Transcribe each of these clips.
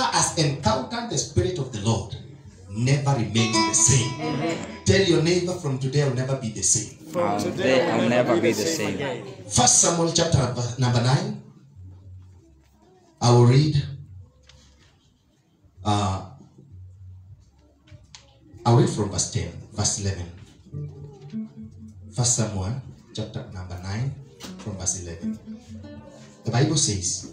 has encountered the Spirit of the Lord never remains the same. Tell your neighbor from today I'll never be the same. From today, I'll never be the same. First Samuel chapter number- number 9. I will read. Uh, I'll read from verse 10, verse 11. First Samuel chapter number 9, from verse 11. The Bible says,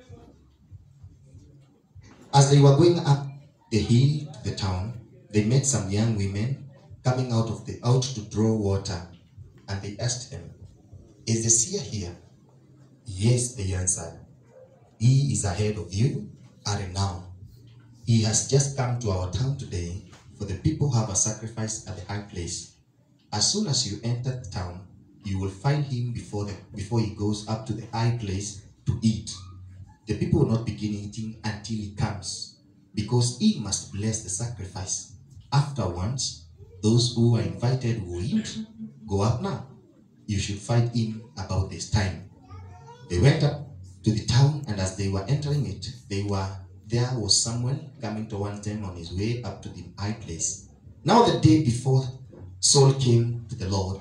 As they were going up the hill to the town, they met some young women coming out of the out to draw water, and they asked them, Is the seer here? Yes, they answered. He is ahead of you, are now. He has just come to our town today, for the people have a sacrifice at the high place. As soon as you enter the town, you will find him before the before he goes up to the high place to eat. The people will not begin eating until he comes, because he must bless the sacrifice. Afterwards, those who are invited will eat. Go up now. You should find him about this time. They went up to the town, and as they were entering it, they were there was Samuel coming towards them on his way up to the high place. Now the day before Saul came to the Lord,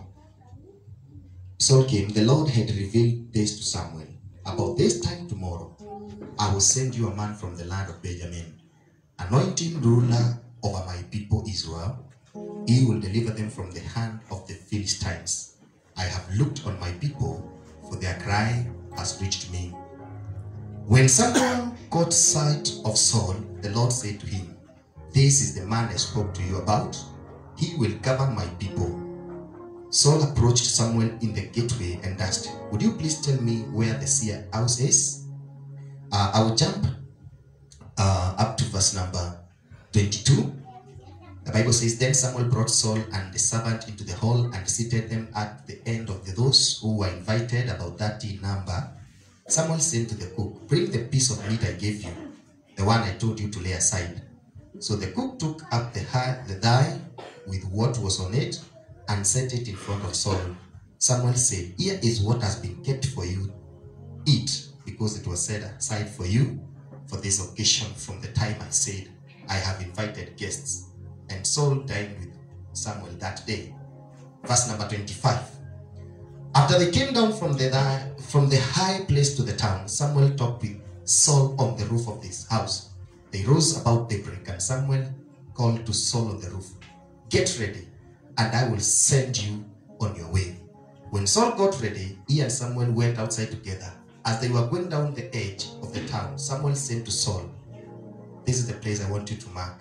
Saul came, the Lord had revealed this to Samuel. About this time tomorrow, I will send you a man from the land of Benjamin, anoint him ruler over my people Israel. He will deliver them from the hand of the Philistines. I have looked on my people, for their cry has reached me. When Samuel caught sight of Saul, the Lord said to him, This is the man I spoke to you about. He will govern my people. Saul approached Samuel in the gateway and asked, Would you please tell me where the seer house is? Uh, I will jump uh, up to verse number 22. The Bible says, Then Samuel brought Saul and the servant into the hall and seated them at the end of the, those who were invited, about 30 in number. Samuel said to the cook, Bring the piece of meat I gave you, the one I told you to lay aside. So the cook took up the, hi- the thigh with what was on it and set it in front of Saul. Samuel said, Here is what has been kept for you. Eat, because it was set aside for you for this occasion from the time I said, I have invited guests. And Saul dined with Samuel that day. Verse number 25. After they came down from the from the high place to the town, Samuel talked with Saul on the roof of his house. They rose about daybreak, and Samuel called to Saul on the roof, Get ready, and I will send you on your way. When Saul got ready, he and Samuel went outside together. As they were going down the edge of the town, Samuel said to Saul, This is the place I want you to mark.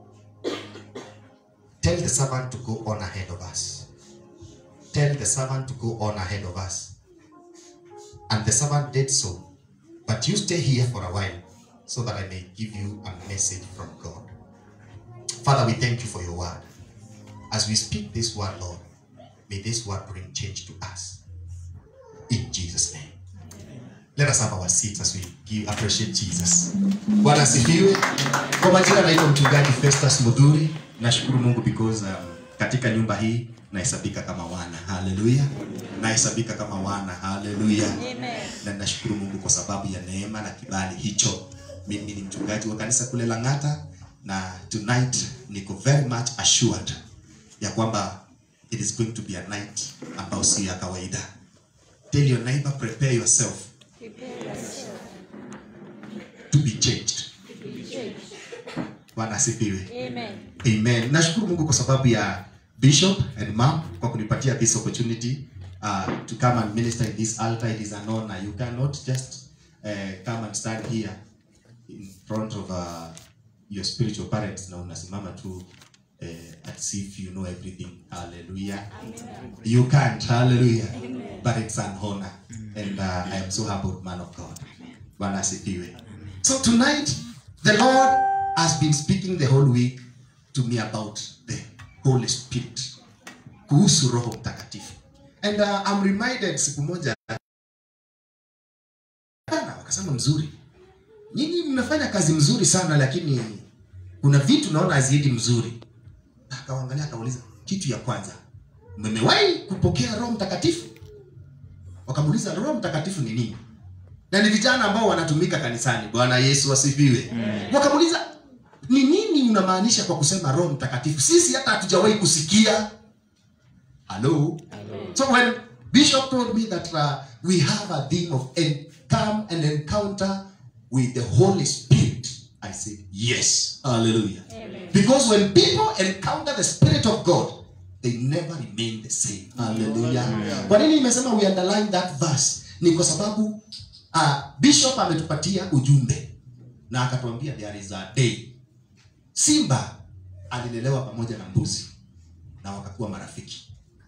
Tell the servant to go on ahead of us. Tell the servant to go on ahead of us. And the servant did so. But you stay here for a while so that I may give you a message from God. Father, we thank you for your word. As we speak this word, Lord, may this word bring change to us. In Jesus' name. Let us have our seats as we give, appreciate Jesus. Bwana asifiwe. Kwa majina naitwa mchungaji Festus Mudhuri. Nashukuru Mungu because um, katika nyumba hii nahesabika kama wana. Haleluya. Nahesabika kama wana. Haleluya. Na nashukuru Mungu kwa sababu ya neema na kibali hicho. Mimi ni mchungaji wa kanisa kule Lang'ata na tonight niko very much assured ya kwamba it is going to be a night ambayo si ya kawaida. Tell your neighbor prepare yourself to be changed. Bwana asifiwe. Amen. Nashukuru Mungu kwa sababu ya Bishop and Mom kwa kunipatia this opportunity uh, to come and minister in this altar. It is an honor. You cannot just uh, come and stand here in front of uh, your spiritual parents na unasimama tu uh, as if you know everything. Hallelujah. You can't. Hallelujah. But it's an honor. And uh, I am so humbled, man of God. Bwana asifiwe. So tonight, the Lord has been speaking the whole week to me about the Holy Spirit. Kuhusu Roho Mtakatifu. And uh, I'm reminded siku moja Bana, wakasema mzuri. Nyinyi mnafanya kazi mzuri sana lakini kuna vitu naona haziendi mzuri. Akaangalia akauliza, kitu ya kwanza, mmewahi kupokea Roho Mtakatifu? Wakamuuliza, Roho Mtakatifu ni nini? na ni vijana ambao wanatumika kanisani bwana yesu asifiwe wakamuuliza ni nini unamaanisha kwa kusema roho mtakatifu sisi hata hatujawahi kusikia hello so when bishop told me that uh, we have a theme of en- come and encounter with the holy spirit i said yes hallelujah because when people encounter the spirit of god they never remain the same hallelujah kwa nini imesema we underline that verse ni kwa sababu uh, bishop ametupatia ujumbe na akatuambia there is a day simba alilelewa pamoja na mbuzi na wakakuwa marafiki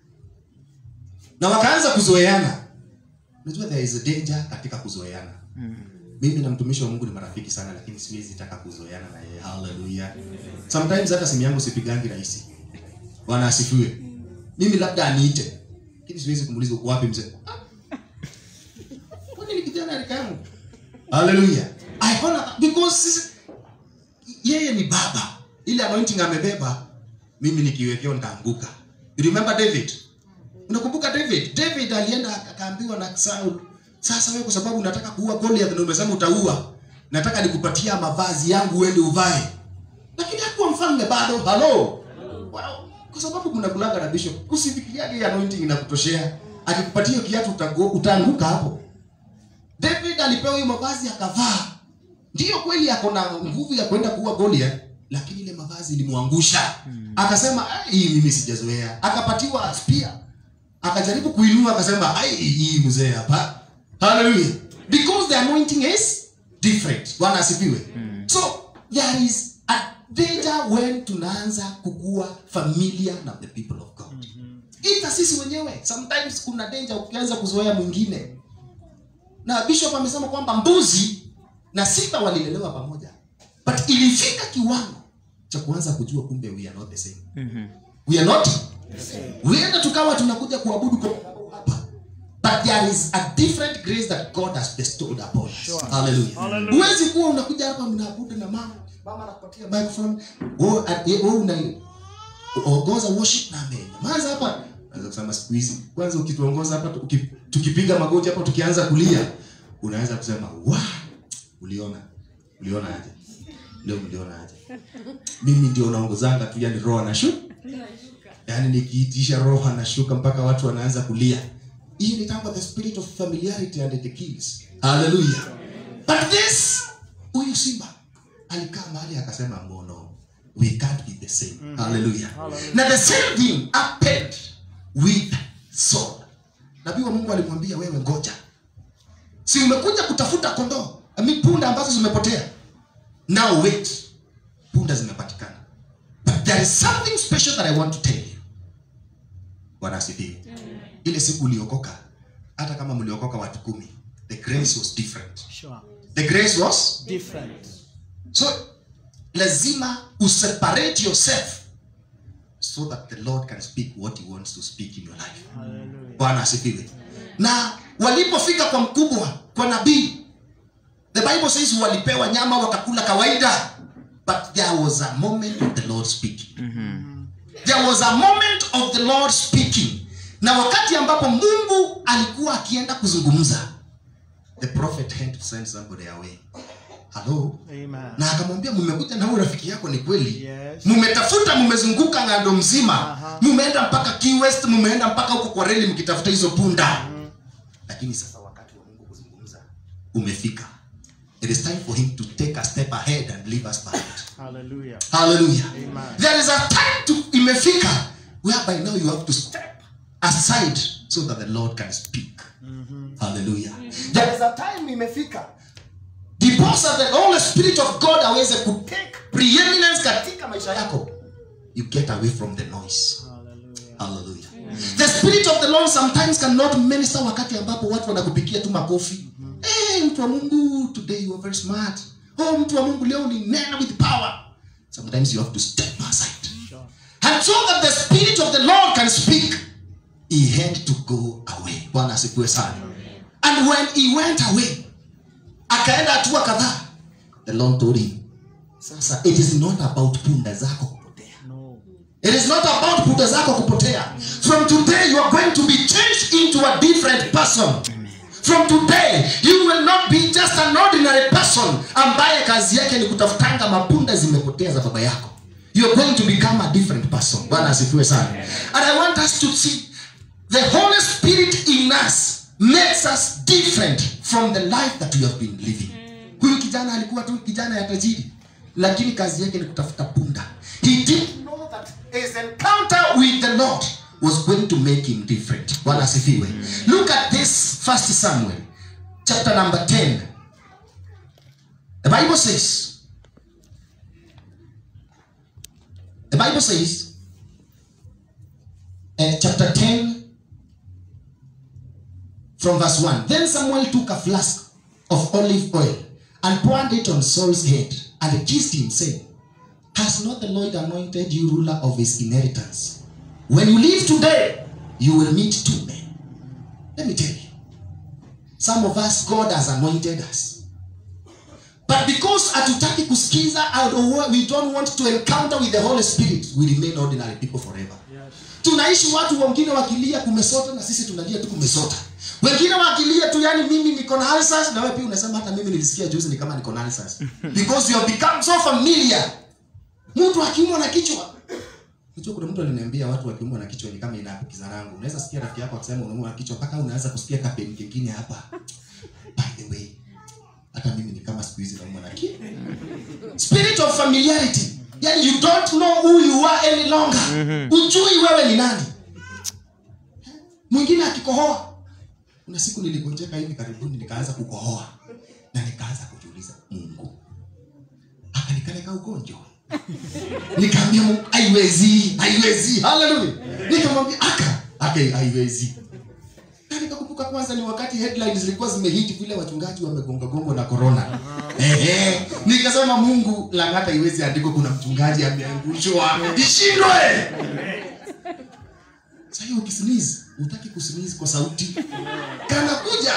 na wakaanza kuzoeana unajua there is a danger katika kuzoeana mimi na mtumishi wa mungu ni marafiki sana lakini siwezi taka kuzoeana na yeye haleluya sometimes hata simu yangu sipigangi rahisi bwana asifiwe mimi labda aniite lakini siwezi kumuuliza uko wapi mzee "Ah, kwani ni kijana rika yangu haleluya I honor because sisi- yeye ni baba ile anointing amebeba mimi nikiwekewa nitaanguka you remember david unakumbuka david david alienda akaambiwa na saul sasa wewe kwa sababu unataka kuua goliath na umesema utaua nataka nikupatia mavazi yangu uende uvae lakini hakuwa mfalme bado halo Wow. kwa sababu kuna kulanga na bishop usifikiriage hii anointing inakutoshea akikupatia hiyo kiatu utago- utaanguka hapo david alipewa hiyo mavazi akavaa ndiyo kweli ako na nguvu ya kwenda kuua goliath lakini ile mavazi ilimwangusha akasema "Ah, hii mimi sijazoea akapatiwa spia akajaribu kuinua akasema ai hii mzee hapa haleluya because the anointing is different bwana asifiwe so there is a danger when tunaanza kukua familiar na the people of god ita sisi wenyewe sometimes kuna danger ukianza kuzoea mwingine na bishop amesema kwamba mbuzi na simba walilelewa pamoja but ilifika kiwango cha kuanza kujua kumbe we are not the same we are not huenda tukawa tunakuja kuabudu kwa hapa but there is a different grace that god has bestowed upon us hallelujah huwezi kuwa unakuja hapa mnaabudu na mama mama anakupatia microphone wewe wewe una ongoza worship na amenyamaza hapa naweza kusema siku hizi kwanza ukituongoza hapa tuki- tukipiga magoti hapa tukianza kulia unaweza kusema wa uliona uliona aje leo mliona aje mimi ndio naongozanga tu yani roho anashuka yaani nikiitisha roho anashuka mpaka watu wanaanza kulia hiyo ni tangu the spirit of familiarity and it kills hallelujah but this huyu simba alikaa mahali akasema mono we can't be the same hallelujah na the same thing happened with Saul nabii wa mungu alimwambia wewe ngoja si umekuja kutafuta kondoo ami punda ambazo zimepotea now wait punda zimepatikana but there is something special that i want to tell you bwana asifiwe ile siku uliokoka hata kama mliokoka watu kumi the grace was different Sure. the grace was Different. so lazima useparate yourself so that the lord can speak what he wants to speak in your life Hallelujah. bwana asifiwe na walipofika kwa mkubwa kwa nabii the bible says walipewa nyama wakakula kawaida but there was a moment of the lord speaking there was a moment of the lord speaking na wakati ambapo mungu alikuwa akienda kuzungumza the prophet had to send somebody away hello Amen. na akamwambia mmekuja na huyu rafiki yako ni kweli Yes. mmetafuta mmezunguka ng'ando mzima Aha. mmeenda mpaka Key West mmeenda mpaka huko kwa reli mkitafuta hizo punda lakini sasa wakati wa mungu kuzungumza umefika it is time for him to take a step ahead and leave us behind Hallelujah. hallelujah Amen. there is a time to imefika whereby now you have to step aside so that the lord can speak hallelujah there is a time imefika ndiposa the holy spirit of god aweze kutake preeminence katika maisha yako you get away from the noise Hallelujah. hallelujah the spirit of the lord sometimes cannot minister wakati ambapo watu wanakupikia tu makofi hey, mtu wa mungu today you are very smart oh mtu wa mungu leo ni nena with power sometimes you have to step aside Sure. and so that the spirit of the lord can speak he had to go away bwana asifiwe sana and when he went away akaenda hatua kadhaa the lord told him sasa it is not about punda zako kupotea No. it is not about punda zako kupotea from today you are going to be changed into a different person from today you will not be just an ordinary person ambaye kazi yake ni kutafutanga mapunda zimepotea za baba yako you're going to become a different person bwana asifiwe sana and i want us to see the holy spirit in us makes us different from the life that we have been living huyu kijana alikuwa tu kijana ya tajiri lakini kazi yake ni kutafuta punda he didn't know that his encounter with the lord was going to make him different bwana asifiwe look at this first samuel chapter number 10 the bible says the bible says uh, chapter 10 from verse 1 then samuel took a flask of olive oil and poured it on saul's head and kissed him saying has not the lord anointed you ruler of his inheritance when you live today you will meet two men let me tell you some of us god has anointed us but because hatutaki kusikiza and we don't want to encounter with the holy spirit we remain ordinary people forever tunaishi watu wengine wakilia kumesota na sisi tunalia tu kumesota wengine wakilia tu yani mimi niko na ulcers na wewe pia unasema hata mimi nilisikia juzi ni kama niko na ulcers because you have become so familiar mtu akiumwa na kichwa Unajua kuna mtu aliniambia watu wakiumwa na kichwa ni kama inaambukiza rangu. Unaweza sikia rafiki yako akisema unaumwa na kichwa mpaka unaanza kusikia kapeni kingine hapa. By the way, hata mimi ni kama siku hizi naumwa na kichwa. Spirit of familiarity. Yani you don't know who you are any longer. Ujui wewe ni nani. Mwingine akikohoa. Kuna siku niligonjeka hivi karibuni nikaanza kukohoa na nikaanza kujiuliza Mungu akanikaleka ugonjwa nikaambia mungu haiwezi haiwezi haleluya nikamwambia aka aka haiwezi na nikakumbuka kwanza ni wakati headlines zilikuwa zimehiti vile wachungaji wamegongagongo na corona Ehe. nikasema mungu langata iwezi andiko kuna mchungaji ameangushwa ishindwe sahii ukisinizi utaki kusinizi kwa sauti kanakuja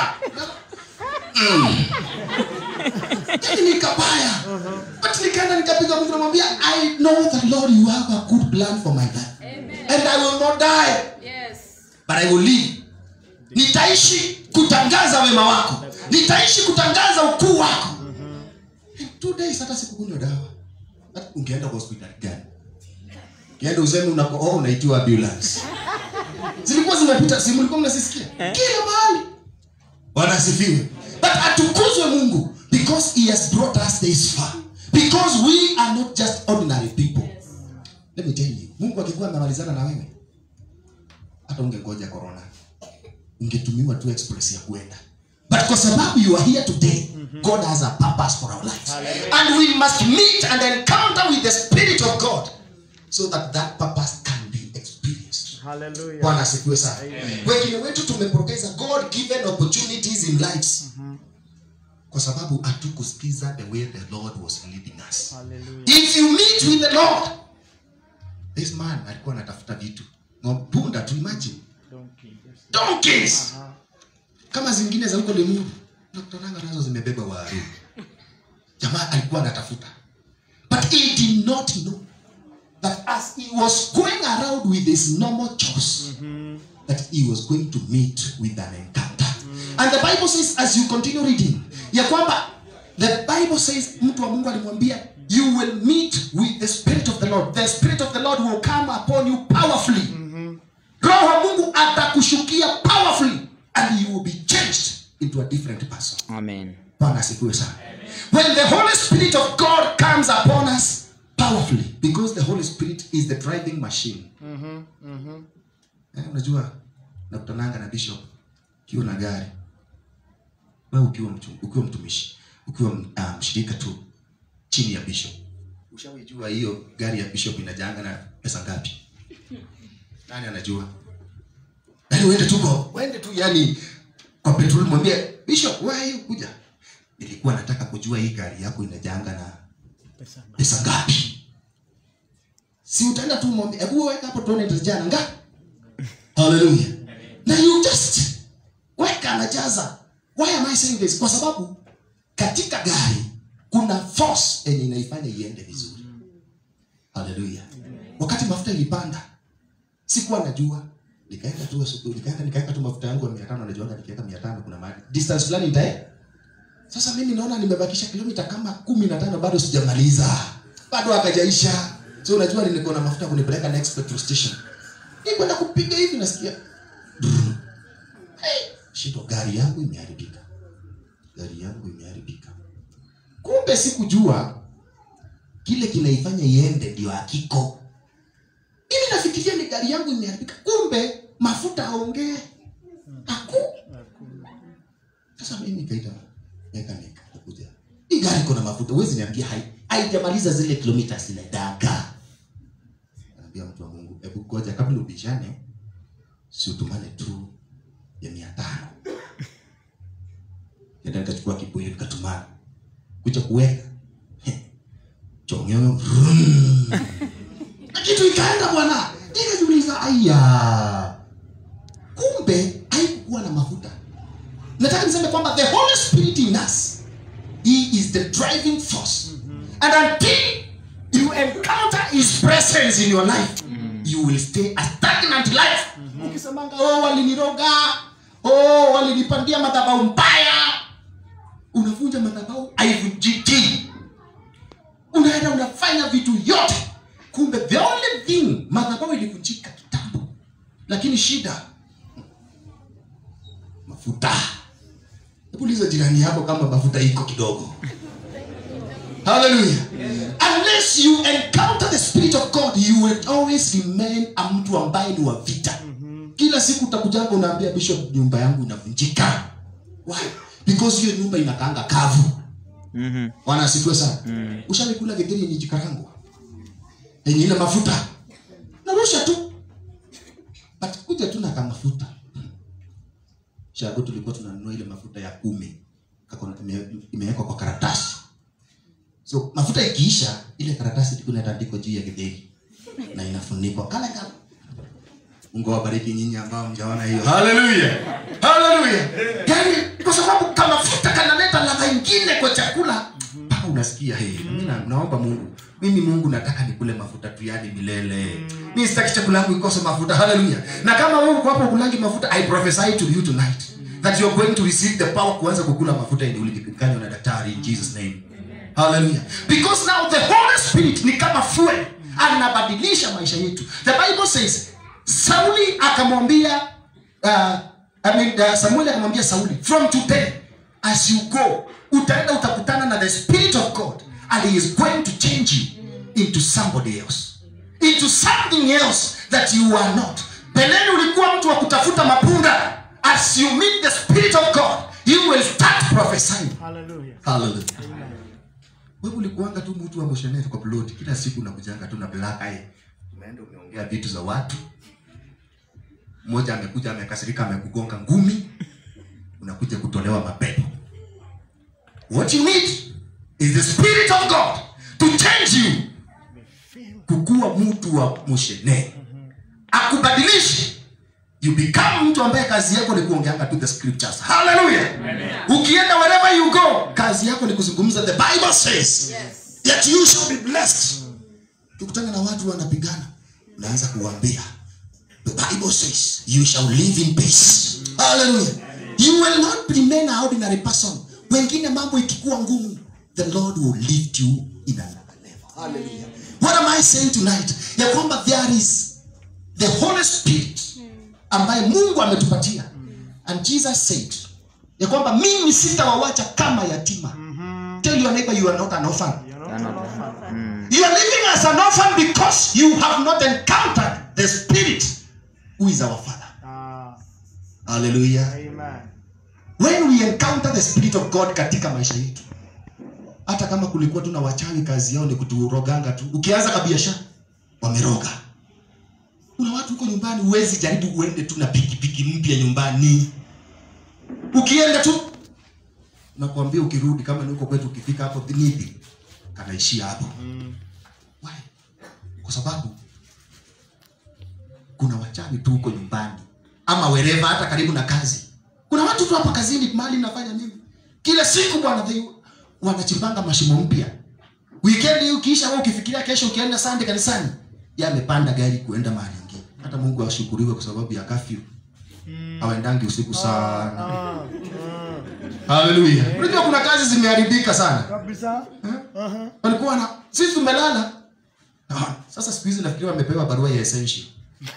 mm. nikabaya but nikaenda nikapiga mungu namwambia i know that lord you have a good plan for my life and i will not die Yes. but i will live nitaishi kutangaza wema wako nitaishi kutangaza ukuu wako In two days hata sikukunywa dawa Hata ungeenda kwa hospitali gani kienda useme unakohoa unaitiwa ambulance zilikuwa zimepita si mlikuwa mnasisikia kila mahali bwana asifiwe but atukuzwe mungu because he has brought us this far because we are not just ordinary people let me tell you mungu akikuwa amemalizana na wewe hata ungengoja corona ungetumiwa tu express ya kuenda but kwa sababu you are here today god has a purpose for our lives and we must meet and encounter with the spirit of god so that that purpose can be experienced Hallelujah. bwana asifiwe sana wengine wetu tumepokeza god given opportunities in lives kwa sababu hatukusikiza the way the lord was leading us Hallelujah. if you meet with the lord this man alikuwa anatafuta vitu Ng'om- punda tu imagine Donkey. Yes. donkeys Aha. kama zingine za huko limuru nakutananga nazo zimebeba waru jamaa alikuwa anatafuta but he did not know that as he was going around with his normal chores that he was going to meet with an encounter and the bible says as you continue reading ya kwamba the bible says mtu wa mungu alimwambia you will meet with the spirit of the lord the spirit of the lord will come upon you powerfully roho wa mungu atakushukia powerfully and you will be changed into a different person Amen. bwana asifiwe sana when the holy spirit of god comes upon us powerfully because the holy spirit is the driving machine eh, unajua nakutananga na bishop ukiwa na gari wewe ukiwa, mtu, ukiwa mtumishi ukiwa uh, mshirika tu chini ya bishop ushawijua hiyo gari ya bishop inajanga na pesa ngapi nani anajua yani uende tu kwa uende tu yani kwa petrol mwambie bishop wewe kuja nilikuwa nataka kujua hii gari yako inajanga na Pesa. pesa ngapi si utaenda tu mwambie hebu weka hapo tuone itajana ngapi haleluya na you just weka anajaza why am i saying this kwa sababu katika gari kuna force yenye inaifanya iende vizuri haleluya wakati mafuta ilipanda sikuwa najua nikaenda tu asubuhi nikaenda nikaweka tu mafuta yangu ya 500 najuanga nikiweka 500 kuna mahali distance fulani nitae sasa mimi naona nimebakisha kilomita kama kumi na tano bado sijamaliza bado hakajaisha so unajua nilikuwa na mafuta kunipeleka next petrol station nikwenda kupiga hivi nasikia brrr. hey, shindo gari yangu imeharibika gari yangu imeharibika kumbe sikujua kile kinaifanya iende ndio hakiko mimi nafikiria ni gari yangu imeharibika kumbe mafuta aongee aku sasa mimi nikaita mechanic akuja hii gari iko na mafuta huwezi niambia hai haijamaliza zile kilomita zinaendaga naambia mtu wa mungu hebu ngoja kabla ubishane si utumane tu ya mia tano nenda nikachukua kibuyu nikatumana kuja kuweka Heh. chongeo vroom. na kitu ikaenda bwana nikajiuliza aya kumbe haikuwa na mafuta nataka niseme kwamba the holy spirit in us he is the driving force and until you encounter his presence in your life you will stay a stagnant life ukisemanga oh waliniroga oh walinipandia madhabau mbaya unavunja madhabau haivunjiki unaenda unafanya vitu yote kumbe the only thing madhabau ilivunjika kitambo lakini shida mafuta hebu uliza jirani yako kama mafuta iko kidogo haleluya unless you encounter the spirit of god you will always remain a mtu ambaye ni wa vita kila siku utakujanga unaambia bishop nyumba yangu inavunjika why because hiyo nyumba inakaanga kavu Mhm. bwana asifiwe sana mm. ushaikula getheri yenye jikarangwa yenye ile mafuta narusha tu but kuja tu na kamafuta shago tulikuwa tunanunua ile mafuta ya kumi Kako na- ime- imewekwa kwa karatasi so mafuta ikiisha ile karatasi ilikuwa inatandikwa juu ya getheri na inafunikwa kale kale mungu awabariki nyinyi ambao mjaona hiyo haleluya haleluya yani kwa sababu kamafuta kanaleta ladha ingine kwa chakula mpaka unasikia hey, mimi na- naomba mungu mimi mungu nataka nikule mafuta tu yani milele mi sitaki chakula yangu ikose mafuta haleluya na kama wewe uko hapo kulangi mafuta i prophesy to you tonight that you are going to receive the power kuanza kukula mafuta yenye ulikanywa na daktari in jesus name haleluya because now the holy spirit ni kama fuel anabadilisha maisha yetu the bible says sauli akamwambia uh, I mean, uh, samueli akamwambia sauli from today as you go utaenda utakutana na the spirit of god and he is going to change you into somebody else into something else that you are not beleni ulikuwa mtu wa kutafuta mapunda as you meet the spirit of god you will start prophesying Hallelujah. Hallelujah. wewe ulikuanga tu mtu wa msheneti kwa plot kila siku unakujanga tu na black eye umeenda umeongea vitu za watu mmoja amekuja amekasirika amekugonga ngumi unakuja kutolewa mapepo what you need is the spirit of god to change you kukuwa mtu wa msheneti akubadilishe you become mtu ambaye kazi yako ni kuongeanga tu the scriptures hallelujah ukienda wherever you go kazi yako ni kuzungumza the bible says that you shall be blessed tukutana na watu wanapigana unaanza kuwaambia the bible says you shall live in peace hallelujah you will not remain an ordinary person wengine mambo ikikuwa ngumu the lord will lift you in another level hallelujah what am i saying tonight ya kwamba there is the holy spirit ambaye mungu ametupatia and jesus said ya kwamba mimi sitawawacha kama yatima tell your neighbor you are not an orphan You're not an orphan. Mm. you are living as an orphan because you have not encountered the spirit who is our father Ah, hallelujah amen. when we encounter the spirit of god katika maisha yetu hata kama kulikuwa tu na wachawi kazi yao ni kuturoganga tu ukianza kabiashara wameroga kuna watu huko nyumbani huwezi jaribu uende tu na pikipiki mpya nyumbani ukienda tu nakwambia ukirudi kama ni huko kwetu ukifika hapo nipi kanaishia hapo Mm. Why? kwa sababu kuna wachawi tu huko nyumbani ama wereva hata karibu na kazi kuna watu tu hapa kazini mali nafanya nini kila siku bwana they- wanachimbanga mashimo mpya weekend hii ukiisha wewe ukifikiria kesho ukienda sande kanisani yeye amepanda gari kuenda mahali ingine hata hata mungu ashukuriwe kwa sababu ya kafyu hawaendangi usiku sana Ah, haleluya unajua kuna kazi zimeharibika sana kabisa Aha. walikuwa na sisi tumelala Ah, sasa siku hizi nafikiri wamepewa barua ya essential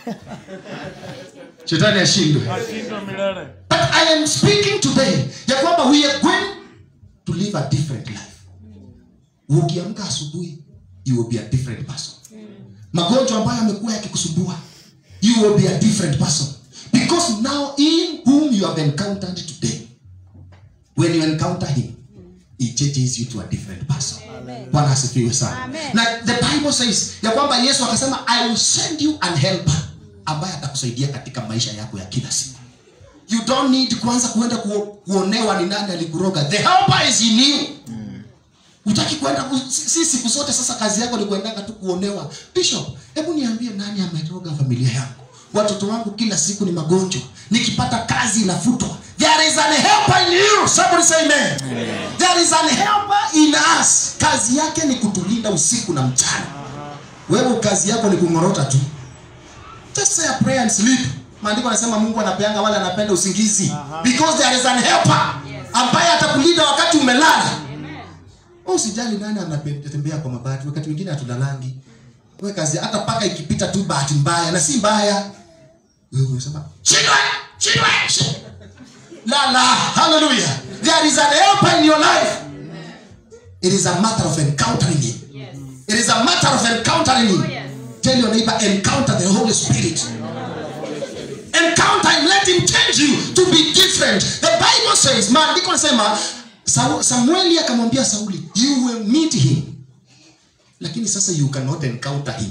shetani ashindwe ashindwa milele But I am speaking today ya kwamba we are going to live a different life. Ukiamka asubuhi, you will be a different person. Magonjwa ambayo yamekuwa yakikusumbua, you will be a different person. Because now in whom you have encountered today, when you encounter him, he changes you to a different person. Bwana asifiwe sana. Amen. Na the Bible says ya kwamba Yesu akasema I will send you an helper ambaye atakusaidia katika maisha yako ya kila siku you don't need kwanza kuenda ku, kuonewa ni nani alikuroga the helper is in you utaki kwenda ku- si si siku zote sasa kazi yako ni kuendanga tu kuonewa bishop hebu niambie nani ameroga familia yangu watoto wangu kila siku ni magonjwa nikipata kazi inafutwa there is an helper in you somebody say amen there is an helper in us kazi yake ni kutulinda usiku na mchana wewe kazi yako ni kungorota tu just say a prayer and sleep maandiko anasema mungu anapeanga wale anapenda usingizi because there is an helper ambaye atakulinda wakati umelala Wewe usijali nani anatembea kwa mabati wakati wengine hatulalangi wewe kazi hata paka ikipita tu bahati mbaya na si mbaya wewe unasema shindwe shindwe shindwe." la la hallelujah there is an helper in your life it is a matter of encountering him it is a matter of encountering him tell your neighbor encounter the holy spirit encounter him let him change you to be different the bible says maandiko nasema Sau- samueli akamwambia sauli you will meet him lakini sasa you cannot encounter him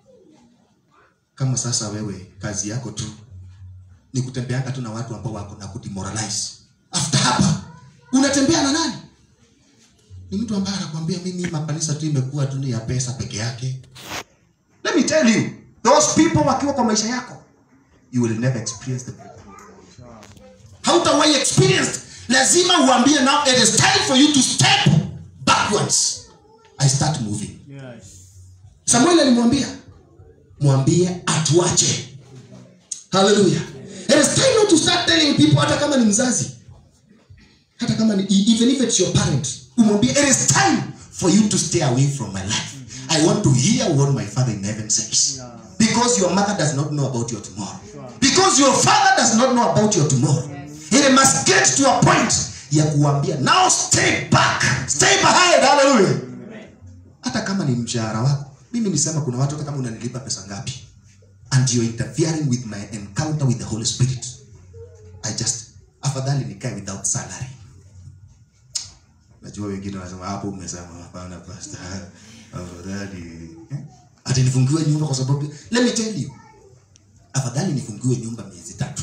kama sasa wewe kazi yako tu ni kutembeanga tu na watu ambao wako na kudemoralize after hapa unatembea na nani ni mtu ambaye anakwambia mimi makanisa tu imekuwa tu ni ya pesa peke yake let me tell you those people wakiwa kwa maisha yako you will never experience them hautawahi experience lazima uambie now it is time for you to step backwards i start moving yes samuel alimwambia mwambie atuache haleluya it is time not to start telling people hata kama ni mzazi hata kama ni even if it's your parent umwambie it is time for you to stay away from my life i want to hear what my father in heaven says because your mother does not know about your tomorrow because your father does not know about your tomorrow it must get to a point ya kuambia now stay back stay behind hallelujah hata kama ni mshahara wako mimi nisema kuna watu hata kama unanilipa pesa ngapi and you're interfering with my encounter with the holy spirit i just afadhali nikae without salary najua wengine wanasema hapo umesema hapana pastor afadhali eh? ati nifungiwe nyumba kwa sababu let me tell you afadhali nifungiwe nyumba miezi tatu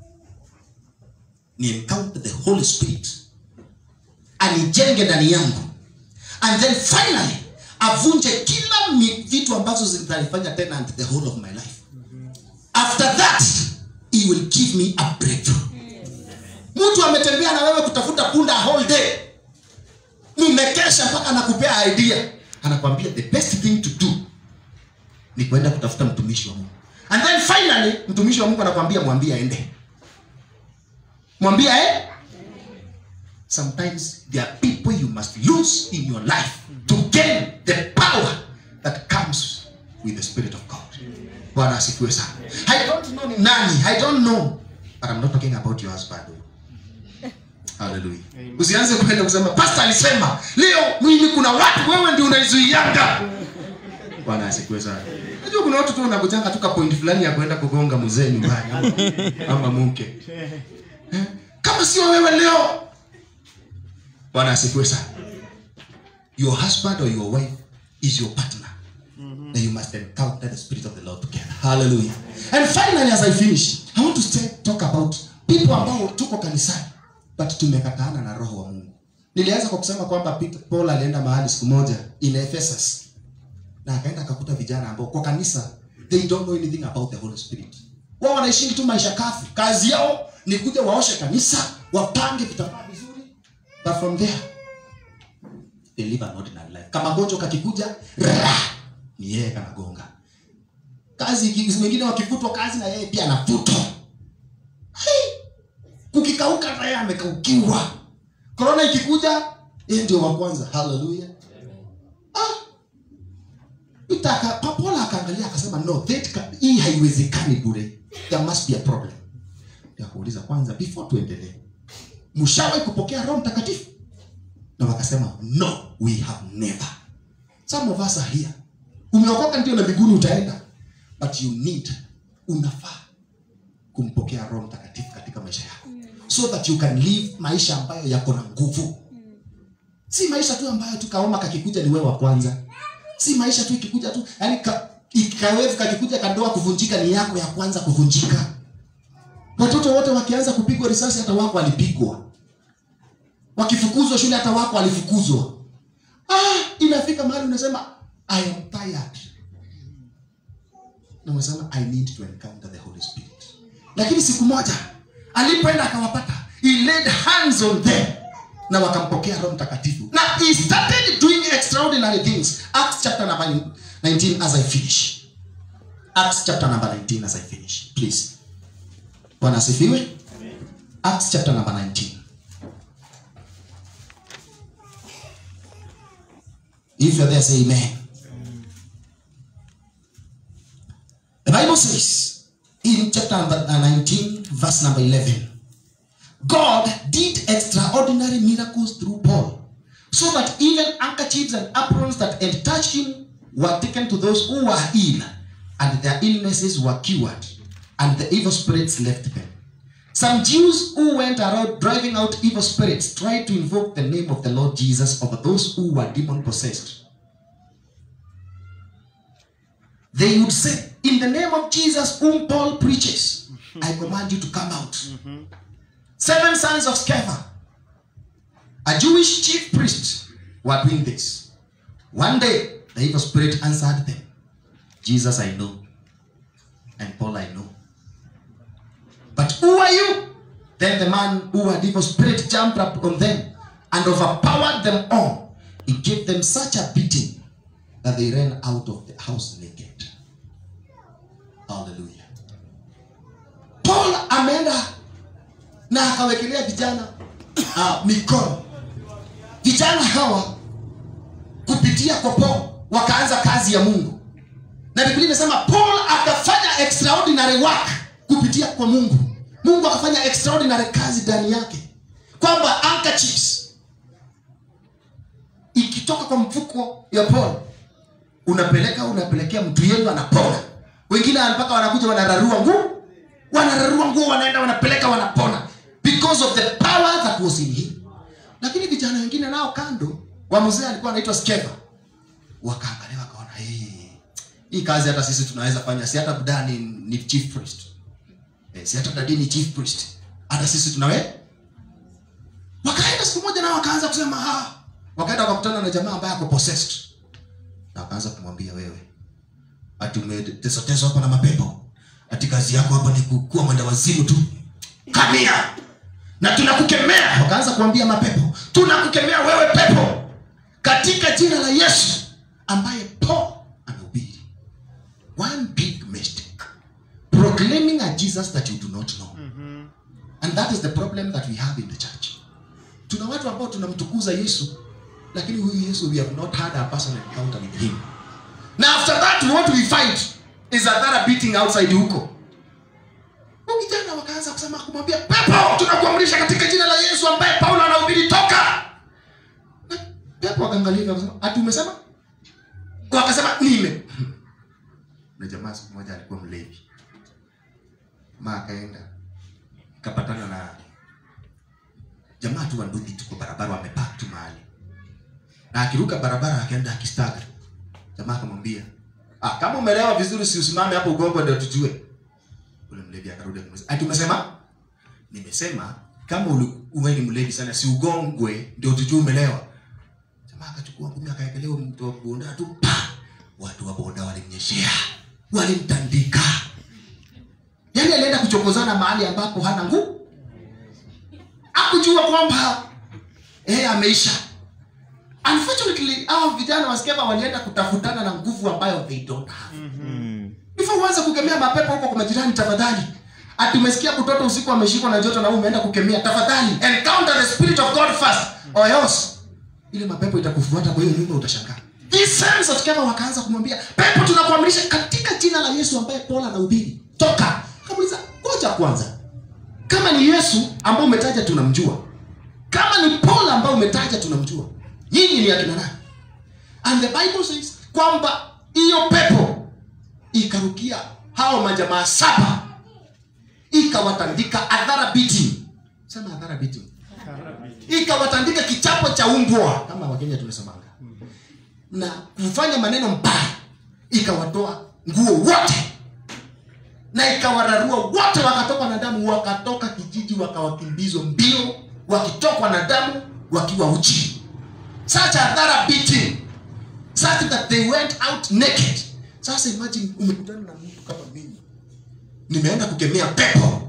ni encounter the holy spirit anijenge ndani yangu and then finally avunje kila mi- vitu ambazo zitanifanya tenant the whole of my life after that he will give me a breakthrough mtu ametembea na wewe kutafuta punda a whole day mmekesha mpaka anakupea idea anakwambia the best thing to do ni kwenda kutafuta mtumishi wa mungu and then finally mtumishi wa mungu anakwambia mwambie aende mwambie eh? sometimes there are people you must lose in your life to gain the power that comes with the spirit of god bwana asifiwe sana i don't know ni nani i don't know but i'm not talking about your husband haleluya usianze kwenda kusema pastor alisema leo mimi kuna watu wewe ndio unaizuianga bwana asifiwe sana najua kuna watu tu wanakujanga tu ka point fulani ya kwenda kugonga mzee nyumbani ama- ama mke Eh? kama sio wewe leo bwana asifiwe sana your husband or your wife is your partner then you must encounter the spirit of the lord together hallelujah and finally as i finish i want to stay, talk about people ambao tuko kanisani but tumekataana na roho wa mungu nilianza kwa kusema kwamba Peter, paul alienda mahali siku moja in ephesus na akaenda akakuta vijana ambao kwa kanisa they don't know anything about the holy spirit wao wanaishingi tu maisha kafu kazi yao ni kuja waoshe kanisa wapange vitambaa vizuri but from there they live an ordinary life kama gonjwa kakikuja ra, ni yeye kanagonga kazi iki- wengine wakifutwa kazi na yeye pia anafutwa Hai! kukikauka na yeye amekaukiwa korona ikikuja yeye ndio wa kwanza haleluya Itaka, papola akaangalia akasema no that ca- hii haiwezekani bure there must be a problem ya kuuliza kwanza before tuendelee mshawahi kupokea roho mtakatifu na wakasema no we have never some of us are here umeokoka ndio na mbinguni utaenda but you need unafaa kumpokea roho mtakatifu katika maisha yako so that you can live maisha ambayo yako na nguvu si maisha tu ambayo tu kaoma kakikuja ni wewe wa kwanza si maisha tu ikikuja tu yani ka, ikawevu kakikuja kandoa kuvunjika ni yako ya kwanza kuvunjika watoto wote wakianza kupigwa risasi hata wako walipigwa wakifukuzwa shule hata wako walifukuzwa ah, inafika mahali unasema i am tired na unasema i need to encounter the holy spirit lakini siku moja alipoenda akawapata he laid hands on them na wakampokea roho mtakatifu na he started doing extraordinary things acts chapter number 19 as i finish acts chapter number 19 as i finish please bwana asifiwe acts chapter number 19 if you're there say amen the bible says in chapter number 19 verse number 11 God did extraordinary miracles through Paul, so that even handkerchiefs and aprons that had touched him were taken to those who were ill, and their illnesses were cured, and the evil spirits left them. Some Jews who went around driving out evil spirits tried to invoke the name of the Lord Jesus over those who were demon possessed. They would say, In the name of Jesus, whom Paul preaches, I command you to come out. Seven sons of Sceva, a Jewish chief priest, were doing this. One day, the evil spirit answered them Jesus I know, and Paul I know. But who are you? Then the man who had evil spirit jumped up on them and overpowered them all. He gave them such a beating that they ran out of the house naked. Hallelujah. Paul ameenda na akawekelea vijana uh, mikono vijana hawa kupitia kwa paul wakaanza kazi ya mungu na biblia inasema paul akafanya extraordinary work kupitia kwa mungu mungu akafanya extraordinary kazi ndani yake kwamba handkerchiefs ikitoka kwa mfuko ya paul unapeleka unapelekea mtu yenu anapona wengine mpaka wanakuja wanararua nguo wanararua nguo wanaenda wanapeleka wanapona because of the power that was in him lakini vijana wengine nao kando wa mzee alikuwa anaitwa skeva wakaangalia wakaona hey, hii kazi hata sisi tunaweza fanya si hata budaa ni, ni chief priest eh, si hata dadi ni chief priest hata sisi tunawe wakaenda siku moja nao wakaanza kusema ha wakaenda wakakutana na jamaa ambaye ako possessed na wakaanza kumwambia wewe ati umetesoteswa hapa na mapepo ati kazi yako hapa ni kukuwa mwenda wazimu tu kamia na tunakukemea wakaanza kuambia mapepo tunakukemea wewe pepo katika jina la yesu ambaye paul amehubiri one big mistake proclaiming a jesus that you do not know and that is the problem that we have in the church tuna watu ambao tunamtukuza yesu lakini huyu yesu we have not had a personal encounter with him na after that what we find is adhara beating outside huko Huyu kijana wakaanza kusema kumwambia pepo tunakuamrisha katika jina la yesu ambaye paulo anahubiri toka Na pepo akaangalia akasema ati umesema wakasema nime na jamaa siku moja alikuwa mlevi ma akaenda kapatana na jamaa tu wanduthi tuko barabara wamepak tu mahali na akiruka barabara akaenda akistaga jamaa akamwambia ah, kama umelewa vizuri si usimame hapo ugongo ndio tujue ule mlevi akarudi akamuuliza ati umesema nimesema kama uli- uwe ni mlevi sana si ugongwe ndio tujue umelewa jamaa akachukua ngumi akaekelea huyo mtu wa boda tu pa watu wa boda walimnyeshea walimtandika yaani alienda kuchokozana mahali ambapo hana nguvu akujua kwamba eh ameisha unfortunately hao vijana waskeva walienda kutafutana na nguvu ambayo they don't have before uanze kukemea mapepo huko kwa majirani tafadhali ati umesikia mtoto usiku ameshikwa na joto na wewe umeenda kukemea tafadhali encounter the spirit of god first or else ile mapepo itakufuata kwa hiyo nyumba utashangaa These sons of Sceva wakaanza kumwambia pepo tunakuamrisha katika jina la yesu ambaye paul anahubiri toka kamuliza ngoja kwanza kama ni yesu ambao umetaja tunamjua kama ni paul ambao umetaja tunamjua nyinyi ni akina nani and the bible says kwamba hiyo pepo ikarukia hao majamaa saba ikawatandika adhara beating sema adhara beating ikawatandika kichapo cha umbwa kama wakenya tunasemanga na kufanya maneno mbaya ikawatoa nguo wote na ikawararua wote wakatoka na damu wakatoka kijiji wakawakimbizwa mbio wakitokwa na damu wakiwa uchi such adhara beating such that they went out naked sasa imagine umekutana na mtu kama mimi nimeenda kukemea pepo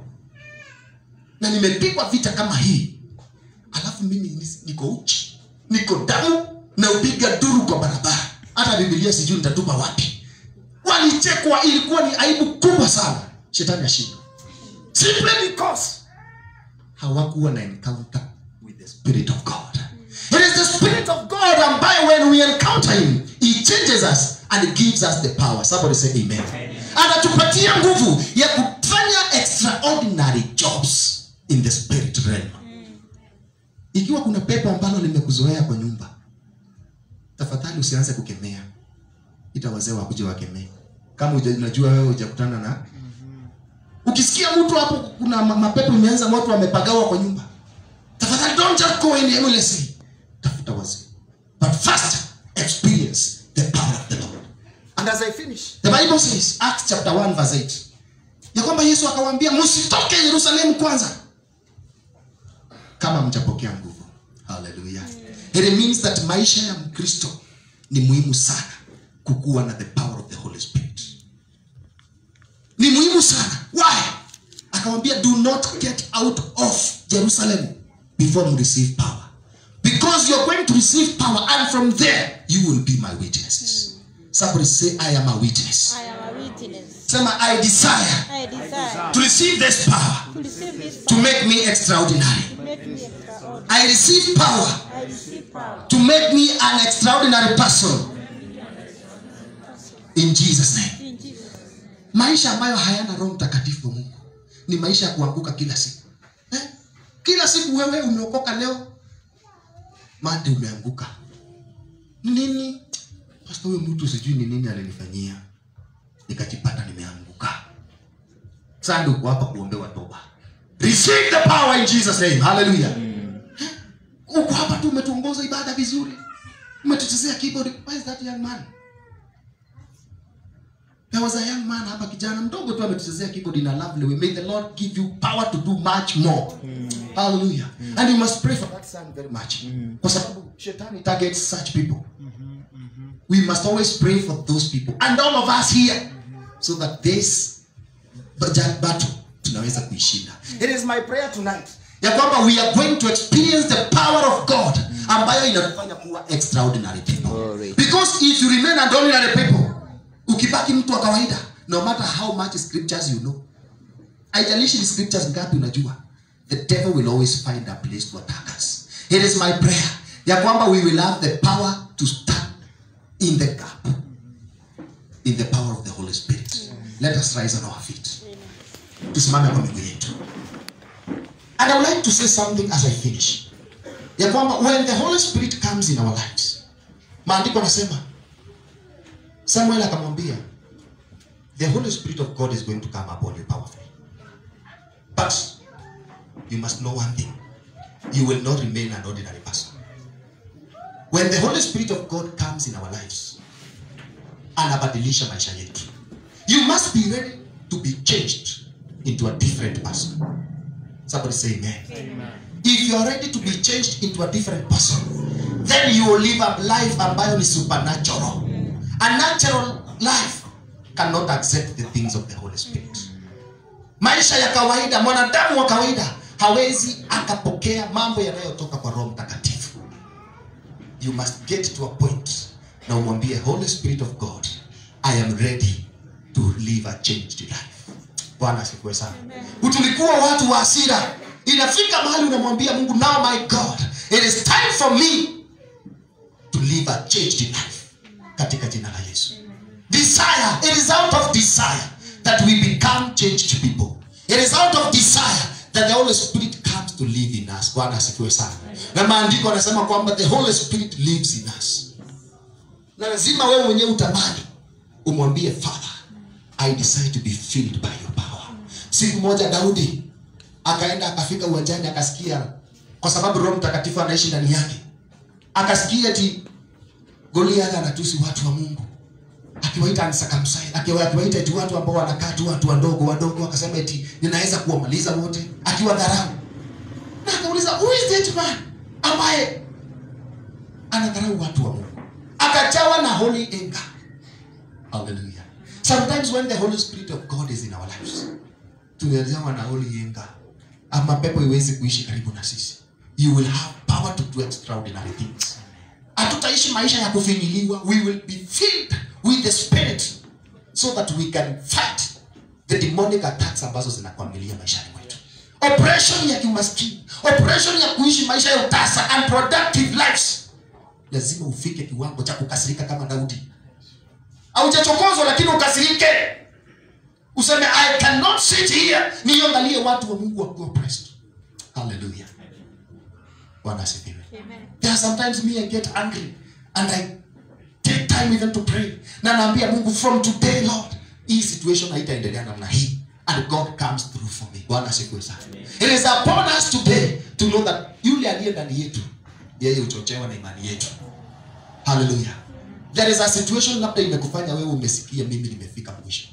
na nimepigwa vita kama hii alafu mimi ni- niko uchi niko damu na upiga duru kwa barabara hata bibilia sijui nitatupa wapi walichekwa ilikuwa ni aibu kubwa sana shetani ashindwa simply because hawakuwa na encounter with the spirit of god it is the spirit of god ambayo when we encounter him he changes us and he gives us the power somebody say amen anatupatia nguvu ya kufanya extraordinary jobs in the spirit realm ikiwa kuna pepo ambalo limekuzoea kwa nyumba tafadhali usianze kukemea ita wazee wakuja wakemee kama uja- unajua wewe hujakutana na ukisikia mtu hapo kuna ma- mapepo imeanza moto amepagawa kwa nyumba tafadhali don't just go in aimlessly tafuta wazee but first experience the power of the lord and as i finish the bible says acts chapter 1 verse 8 ya kwamba yesu akawaambia msitoke yerusalemu kwanza kama mjapokea nguvu haleluya it means that maisha ya mkristo ni muhimu sana kukuwa na the power of the holy spirit ni muhimu sana why akamwambia do not get out of jerusalem before you receive power because you're going to receive power and from there you will be my witnesses somebody say i am a witness I am a witness. sema i desire I desire to receive this power to receive this to make me extraordinary to make me extraordinary. i receive power I receive power to make me an extraordinary person in jesus name in Jesus. maisha ambayo hayana roho mtakatifu wa mungu ni maisha ya kuanguka kila siku eh? kila siku wewe umeokoka leo mande umeanguka Ni nini pasta huyo mtu sijui ni nini alinifanyia nikajipata nimeanguka sasa uko hapa kuombewa toba receive the power in jesus name hallelujah Eh? uko hapa tu umetuongoza ibada vizuri umetuchezea keyboard why is that young man There was a young man hapa kijana mdogo tu ametuchezea keyboard in a lovely way. May the Lord give you power to do much more. Hallelujah. And you must pray for that son very much. Kwa sababu shetani targets such people. We must always pray for those people and all of us here so that this bat- battle tunaweza kuishinda. It is my prayer tonight ya kwamba we are going to experience the power of God ambayo inatufanya kuwa extraordinary people. Glory. Because if you remain an ordinary people, ukibaki mtu wa kawaida, no matter how much scriptures you know, haijalishi ni scriptures ngapi unajua, the devil will always find a place to attack us. It is my prayer ya kwamba we will have the power to stand in the gap in the power of the Holy Spirit. Let us rise on our feet. Tusimame kwa miguu yetu. And I would like to say something as I finish. Ya kwamba when the Holy Spirit comes in our lives, maandiko nasema Samuel akamwambia the Holy Spirit of God is going to come upon you powerfully. But you must know one thing. You will not remain an ordinary person. When the Holy Spirit of God comes in our lives, anabadilisha maisha yetu. You must be ready to be changed into a different person. Somebody say amen. If you are ready to be changed into a different person, then you will live a life ambayo ni supernatural. A natural life cannot accept the things of the Holy Spirit. Maisha ya kawaida, mwanadamu wa kawaida hawezi akapokea mambo yanayotoka kwa Roho Mtakatifu. You must get to a point na umwambie Holy Spirit of God, I am ready to live a changed bwana asifiwe sana tulikuwa watu wa hasira inafika mahali unamwambia mungu now my god it is time for me to live a changed life katika jina la yesu desire it is out of desire that we become changed people it is out of desire that the holy spirit comes to live in us bwana asifiwe sana na maandiko anasema kwamba the holy spirit lives in us na lazima wewe mwenyewe utamani umwambie father i decide to be filled by your power siku moja daudi akaenda akafika uwanjani akasikia kwa sababu roho mtakatifu anaishi ndani yake akasikia ti goliath anatusi watu wa mungu akiwaita uncircumcised, akiwa- akiwaita eti watu ambao wanakaa tu watu wadogo wadogo akasema eti ninaweza kuwamaliza wote akiwa dharau na akauliza who is that man ambaye anadharau watu wa mungu akajawa na holy anger hallelujah sometimes when the holy spirit of god is in our lives tumejawa na holy anger ama pepo iwezi kuishi karibu na sisi you will have power to do extraordinary things hatutaishi maisha ya kufinyiliwa we will be filled with the spirit so that we can fight the demonic attacks ambazo zinakwamilia maishani mwetu operation ya kimaskini operation ya kuishi maisha ya utasa unproductive lives lazima ufike kiwango cha kukasirika kama daudi aujachokozwa lakini ukasirike useme i cannot sit here niangalie watu wa mungu wakiwa oppressed hallelujah bwana asifiwe there are sometimes me i get angry and i take time even to pray na naambia mungu from today lord hii situation haitaendelea namna hii and god comes through for me bwana asifiwe sana it is upon us today to know that yule aliye ndani yetu yeye huchochewa na imani yetu haleluya there is a situation labda imekufanya wewe umesikia mimi nimefika mwisho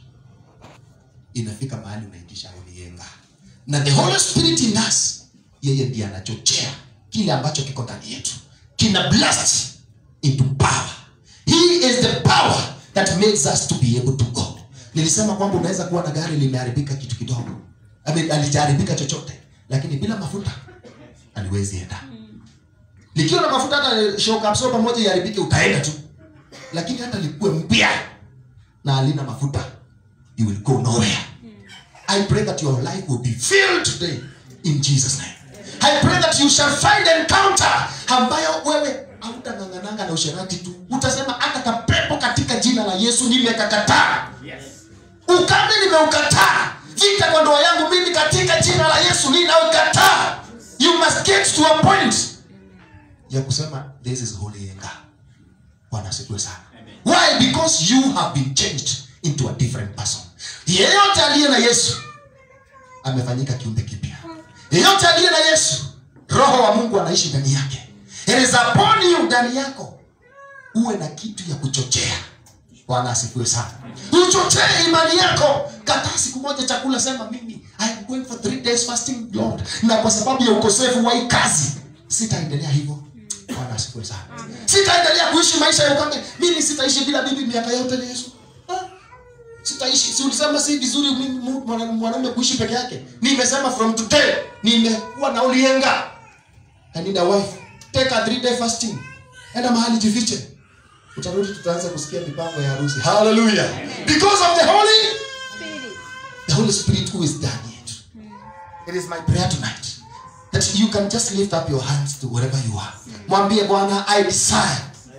inafika mahali unaitisha unienga na the holy spirit in us yeye ndiye anachochea kile ambacho kiko ndani yetu kina blast into power he is the power that makes us to be able to go nilisema kwamba unaweza kuwa na gari limeharibika kitu kidogo I mean, alijaharibika chochote lakini bila mafuta aliwezi enda likiwa na mafuta hata shock absorber moja iharibike utaenda tu lakini hata likuwe mpya na alina mafuta you will go nowhere I pray that your life will be filled today in Jesus name. I pray that you shall find encounter ambayo wewe hautang'ang'ananga na usherati tu, utasema hata kapepo katika jina la Yesu nimekakataa. Ukame nimeukataa. Vita kwa ndoa yangu mimi katika jina la Yesu ninaukataa. You must get to a point ya kusema this is holy anger. Bwana asifiwe sana. Why? Because you have been changed into a different person. Yeyote aliye na Yesu amefanyika kiumbe kipya. Yeyote aliye na Yesu, roho wa Mungu anaishi ndani yake. It is upon you, ndani yako uwe na kitu ya kuchochea. Bwana asifiwe sana. Uchochee imani yako. Kataa siku moja chakula, sema mimi I am going for three days fasting Lord, na kwa sababu ya ukosefu wa hii kazi sitaendelea hivyo. Bwana asifiwe sana. Sitaendelea kuishi maisha ya ukame. Mimi sitaishi bila bibi miaka yote na Yesu. Ah, sitaishi si ulisema si vizuri mimi mu- mwana- mwanaume kuishi peke yake nimesema from today nimekuwa na ulienga i need a wife take a three day fasting enda mahali jifiche utarudi tutaanza kusikia mipango ya harusi hallelujah because of the holy Spirit. the holy spirit who is ndani yetu it is my prayer tonight that you can just lift up your hands to wherever you are mwambie bwana i desire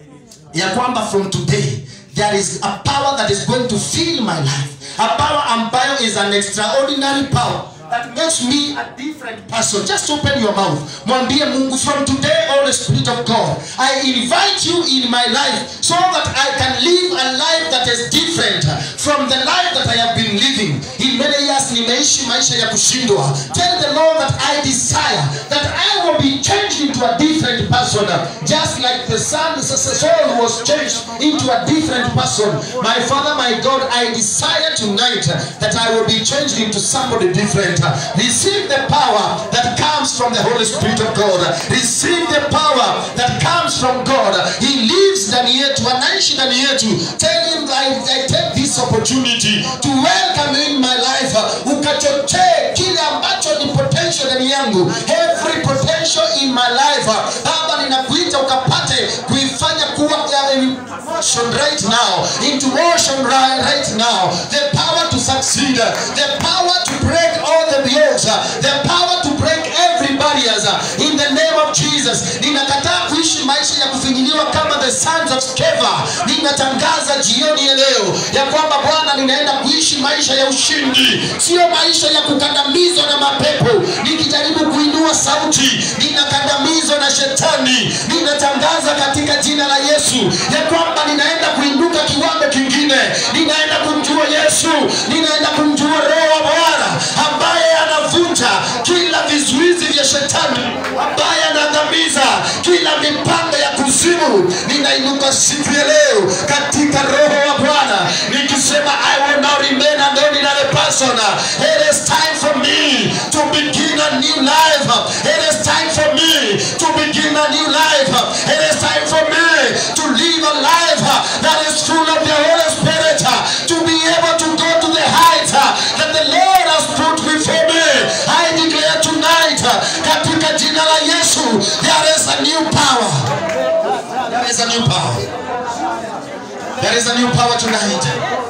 ya kwamba from today there is a power that is going to fill my life a power ambayo is an extraordinary power that makes me a different person just open your mouth mwambie mungu from today holy spirit of god i invite you in my life so that i can live a life that is different from the life that i have been living in many years nimeishi maisha ya kushindwa tell the lord that i desire that i will be changed into a different person just like the son Saul was changed into a different person my father my god i desire tonight that i will be changed into somebody different receive the power that comes from the holy spirit of god receive the power that comes from god he lives ndani yetu anaishi ndani yetu tell him I, i take this opportunity to welcome in my life ukachochee kile ambacho ni potential ndani yangu every potential in my life baba ninakuita ukapate kuifanya kuwa ya- in motion right now into motion right, right now the power to succeed need uh, the power to break all the yokes, uh, the power to break every barriers uh, in the name of Jesus. Ninakataa kuishi maisha ya kufinyiliwa kama the sons of Sceva. Ninatangaza jioni ya leo ya kwamba Bwana, ninaenda kuishi maisha ya ushindi, sio maisha ya kukandamizwa na mapepo. Nikijaribu kuinua sauti, ninakandamizwa na shetani. Ninatangaza katika jina la Yesu ya kwamba ninaenda kuinuka kiwango kingine, ninaenda kumjua Yesu, ninaenda kumjua Roho wa Bwana ambaye anavunja kila vizuizi vya shetani, ambaye anaangamiza kila mipango ya kuzimu. Ninainuka siku ya leo katika Roho wa Bwana nikisema, I will not remain an ordinary person. It is time for me to begin a new life. It is time for me to begin a new life. It is time for me to live a life that is full of the Holy Spirit, to be able to go to the heights that the Lord has put before me. I declare tonight, katika jina la Yesu, there is a new power. There is a new power. There is a new power tonight.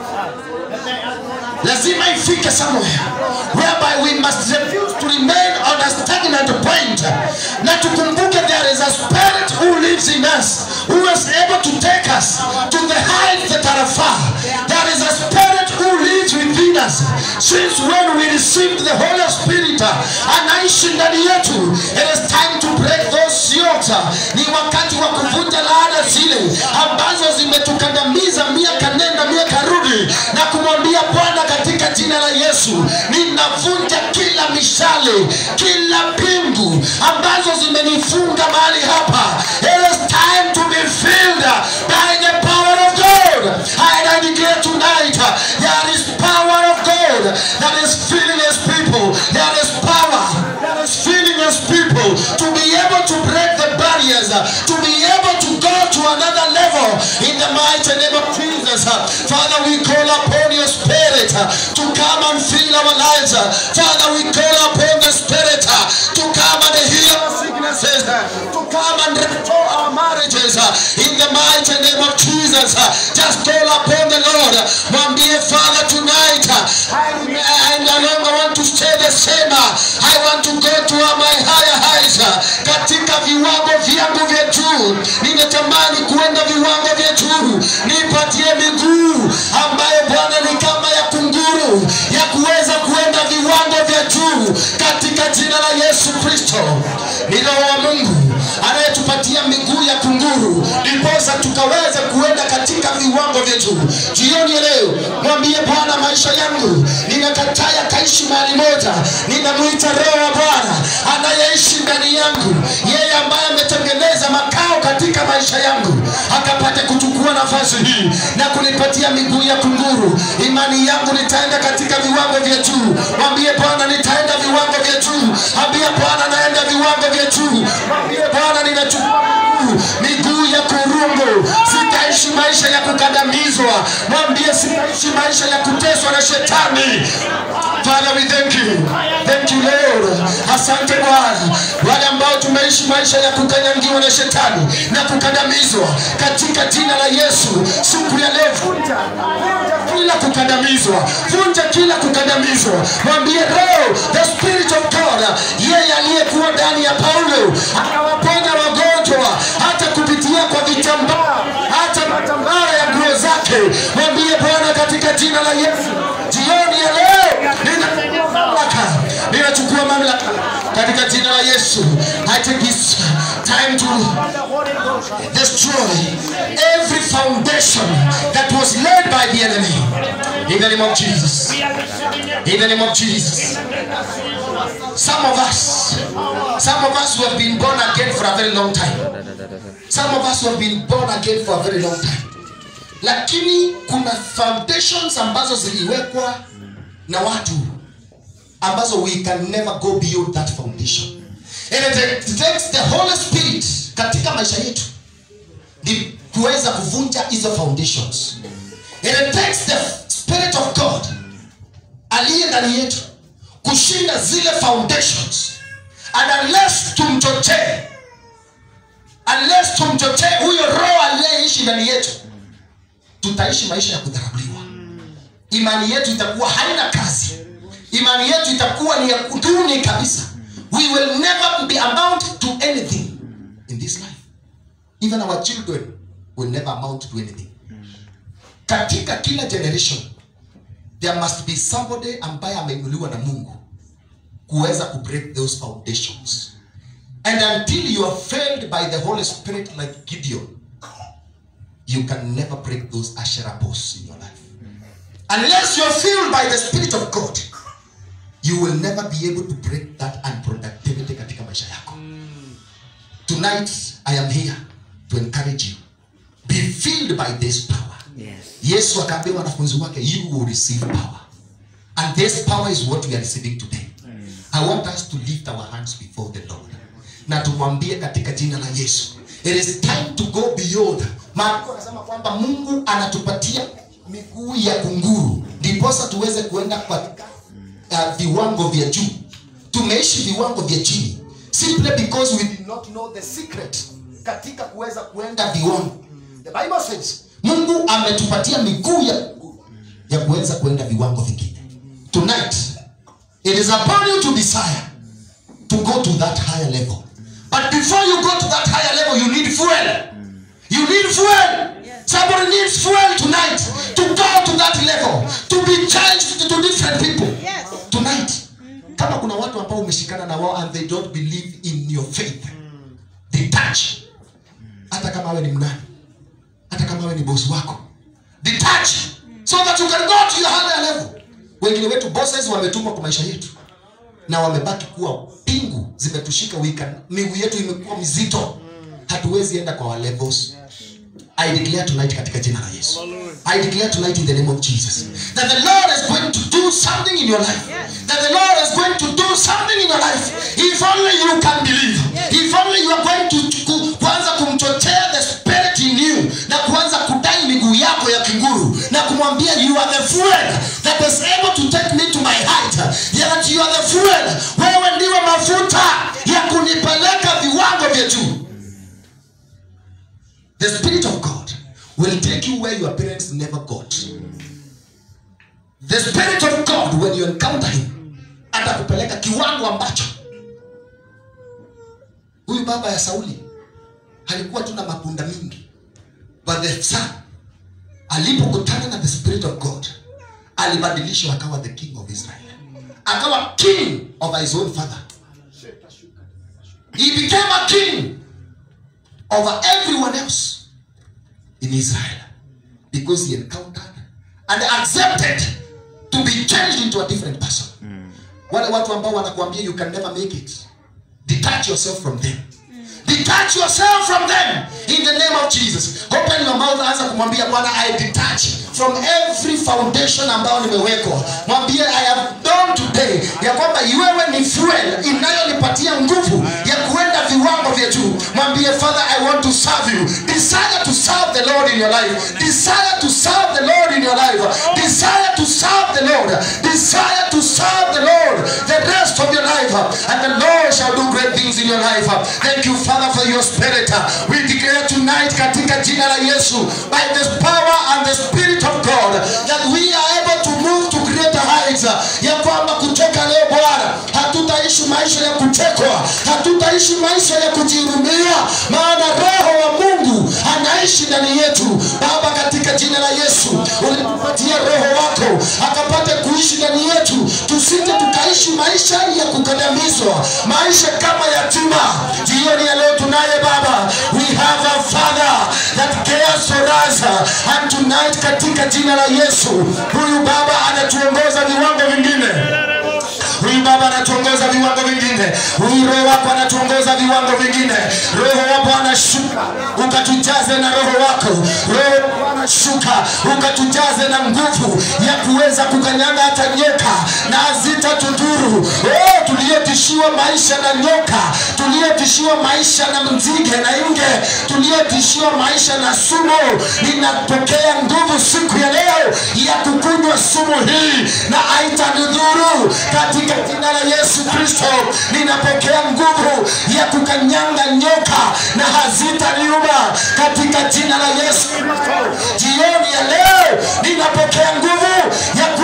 lazima ifike somewhere whereby we must refuse to remain on a stagnant point na tukumbuke there is a spirit who lives in us who is able to take us to the heights that are far there is a spirit who lives within us since when we received the holy spirit anaishi ndani yetu it is time to break those yokes ni wakati wa kuvunja laana zile ambazo zimetukandamiza miaka nenda miaka rudi na kumwambia bwana katika jina la yesu ninavunja kila mishale kila pingu ambazo zimenifunga mahali hapa it is time to be filled by the power of god and i declare tonight there is power of god that is filling his people there is power that is filling his people to be able to break the barriers to be able to go to another level in the mighty name of jesus father we call upon your spirit to come and fill our lives father we call upon the spirit to come and heal our sicknesses to come and restore our marriages in the mighty name of jesus just call upon the lord mwambie father tonight I, I no longer want to stay the same i want to go to my higher heights katika viwango vyangu vya juu nimetamani kuenda viwango vya juu nipatie miguu ambayo bwana ni kama ya kunguru ya kuweza kuenda viwango vya juu katika jina la yesu kristo ni roho wa mungu anayetupatia miguu ya kunguru ndiposa tukaweza kuenda katika viwango vya juu jioni ya leo mwambie bwana maisha yangu ninakataa yakaishi mahali moja ninamwita roho wa bwana anayeishi ndani yangu yeye ambaye ametengeneza makao katika maisha yangu akapate kuchukua nafasi hii na kunipatia miguu ya kunguru imani yangu nitaenda katika viwango vya juu mwambie bwana nitaenda viwango vya juu ambie bwana naenda viwango vya juu mwambie bwana ninachukua miguu miguu ya kurungu sitaishi maisha ya kukandamizwa mwambie sitaishi maisha ya kuteswa na shetani Father, we thank you. Thank you Lord. Asante Bwana. Wale ambao tumeishi maisha ya kukanyangiwa na shetani na kukandamizwa katika jina la Yesu, siku ya leo vunja vunja kila kukandamizwa, vunja kila kukandamizwa. Mwambie Roho, the spirit of God, yeye aliyekuwa ndani ya Paulo akawaponya wagonjwa hata kupitia kwa vitambaa, hata matambara ya nguo zake. Mwambie Bwana katika jina la Yesu, jioni ya leo ninachukua mamlaka, ninachukua mamlaka katika jina la Yesu. I take this time to destroy every foundation that was laid by the enemy. In the name of Jesus. In the name of Jesus. Some of us, some of us who have been born again for a very long time. Some of us who have been born again for a very long time. Lakini kuna foundations ambazo ziliwekwa na watu ambazo we can never go beyond that foundation. And it takes the Holy Spirit katika maisha yetu ni kuweza kuvunja hizo foundations. And it takes the Spirit of God aliye ndani yetu kushinda zile foundations. And unless tumchochee, unless tumchochee huyo roho aliyeishi ndani yetu, tutaishi maisha ya kudharauliwa imani yetu itakuwa haina kazi imani yetu itakuwa ni ya kuduni kabisa we will never be amount to anything in this life even our children will never amount to anything katika kila generation there must be somebody ambaye ameinuliwa na mungu kuweza kubreak those foundations and until you are failed by the holy spirit like gideon you can never break those ashera posts in your life unless you are filled by the spirit of god you will never be able to break that unproductivity katika maisha yako tonight i am here to encourage you be filled by this power Yes. yesu akaambia wanafunzi wake you will receive power and this power is what we are receiving today i want us to lift our hands before the lord na tumwambie katika jina la yesu it is time to go beyond maandiko anasema kwamba mungu anatupatia miguu ya kunguru ndiposa tuweze kuenda katika uh, viwango vya juu tumeishi viwango vya chini simply because we did not know the secret katika kuweza kuenda viwango the bible says mungu ametupatia miguu ya ya kuweza kuenda viwango vingine tonight it is upon you to desire to go to that higher level but before you go to that higher level you need fuel you need fuel somebody needs fuel tonight to go to that level to be changed to different people Yes. tonight kama kuna watu ambao umeshikana na wao and they don't believe in your faith detach hata kama awe ni mnani hata kama awe ni bosi wako detach so that you can go to your higher level wengine wetu bosses wametumwa kwa maisha yetu na wamebaki kuwa pingu zimetushika wika miguu yetu imekuwa mizito hatuwezi enda kwa our levels I declare tonight katika jina la Yesu. I declare tonight in the name of Jesus that the Lord is going to do something in your life. That the Lord is going to do something in your life. If only you can believe. If only you are going to ku- kuanza kumchochea the spirit in you na kuanza kudai miguu yako ya kinguru na kumwambia you are the fuel that is able to take me to my height. Yeah, that you are the fuel. Wewe ndiwe mafuta ya kunipeleka viwango vya juu. The Spirit of God will take you where your parents never got. The Spirit of God, when you encounter Him, atakupeleka kiwango ambacho huyu baba ya Sauli alikuwa tu na mapunda mingi, but the son alipokutana na the Spirit of God alibadilishwa akawa the king of Israel, akawa king of his own father. He became a king over everyone else in Israel because he encountered and accepted to be changed into a different person. Wale watu ambao wanakuambia you can never make it. Detach yourself from them. Detach yourself from them in the name of Jesus. Open your mouth, anza kumwambia Bwana, I detach from every foundation ambayo nimewekwa. Mwambie I have done today ya kwamba wewe ni fuel inayonipatia nguvu ya kuenda viwango vya juu. Mwambie Father, I want to serve you. Desire to serve the Lord in your life. Desire to serve the Lord in your life. Desire to serve the Lord. Desire to serve the Lord the rest of your life. And the Lord shall do great things in your life. Thank you, Father, for your spirit. We declare tonight katika jina la Yesu by the power and the spirit of God that we are able to move to greater heights. Ya kwamba kutoka leo Bwana hatutaishi maisha ya kuchekwa, hatutaishi maisha ya kujihurumia, maana Roho wa Mungu anaishi ndani yetu. Baba, katika jina la Yesu ulitupatia Roho wako akapate kuishi ndani yetu, tusije tukaishi maisha ya kukandamizwa, maisha kama yatima. Jioni ya leo tunaye Baba, we have a Father that cares for us and tonight, katika jina la Yesu, huyu Baba anatuongoza viwango vingine huyu baba anatuongoza viwango vingine huyu roho wako anatuongoza viwango vingine roho wako anashuka ukatujaze na roho wako roho wako anashuka ukatujaze na nguvu ya kuweza kukanyanga hata nyoka na hazitatudhuru oh, tuliotishiwa maisha na nyoka tuliotishiwa maisha na mzige na nge tuliotishiwa maisha na sumu ninapokea nguvu siku ya leo ya kukunywa sumu hii na haitanidhuru katika jina la Yesu Kristo ninapokea nguvu ya kukanyanga nyoka na hazitaniuma katika jina la Yesu Kristo jioni ya leo ninapokea nguvu ya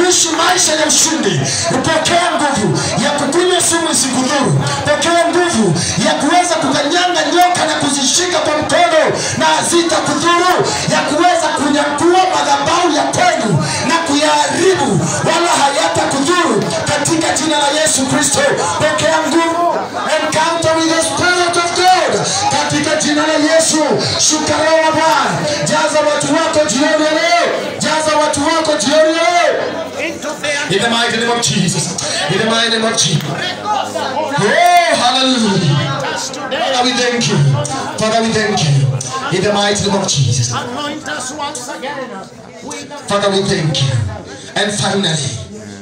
maisha ya ushindi pokea nguvu ya kukunywa sumu isikudhuru pokea nguvu ya kuweza kukanyanga nyoka na kuzishika kwa mkono na hazitakudhuru ya kuweza kunyakua madhabahu ya kwenu na kuyaharibu wala hayatakudhuru katika jina la yesu kristo pokea nguvu encounter with the spirit of god katika jina la yesu shuka roho wa bwana jaza watu wako jioni ya leo jaza watu wako jioni ya leo In the mighty name of Jesus. In the mighty name of Jesus. Oh, hallelujah. Father, we thank you. Father, we thank you. In the mighty name of Jesus. Anoint us once again. Father, we thank you. And finally,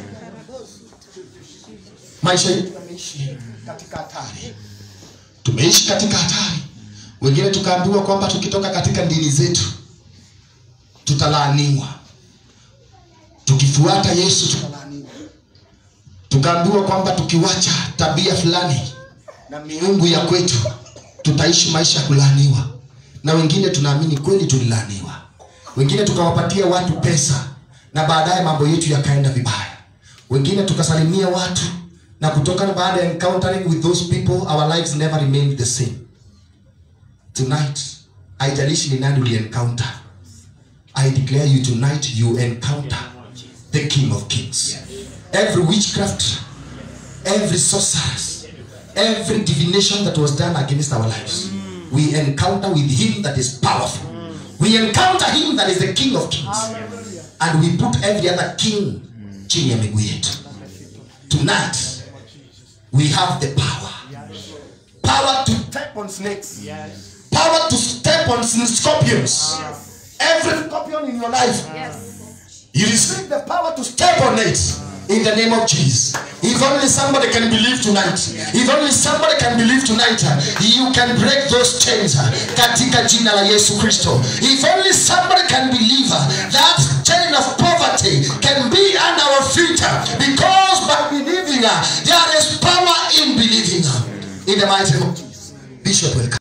maisha yetu yameishi katika hatari. Tumeishi katika hatari. Wengine tukaambiwa kwamba tukitoka katika dini zetu tutalaaniwa. Tukifuata Yesu tutalaaniwa. Tukaambiwa kwamba tukiwacha tabia fulani na miungu ya kwetu tutaishi maisha ya kulaaniwa. Na wengine tunaamini kweli tulilaaniwa. Wengine tukawapatia watu pesa na baadaye mambo yetu yakaenda vibaya. Wengine tukasalimia watu na kutokana baada ya encountering with those people our lives never remained the same. Tonight, haijalishi ni nani uli encounter. I declare you tonight you encounter the King of Kings. Every witchcraft, every sorceress, every divination that was done against our lives, we encounter with Him that is powerful. We encounter Him that is the King of Kings. And we put every other king chini ya miguu yetu. Tonight, we have the power. Power to step on snakes. Power to step on scorpions. Every scorpion in your life. You receive the power to step on it in the name of Jesus. If only somebody can believe tonight. If only somebody can believe tonight, uh, you can break those chains uh, katika jina la Yesu Kristo. If only somebody can believe uh, that chain of poverty can be under our feet uh, because by believing uh, there is power in believing. uh, In the mighty name of Jesus. Bishop, welcome.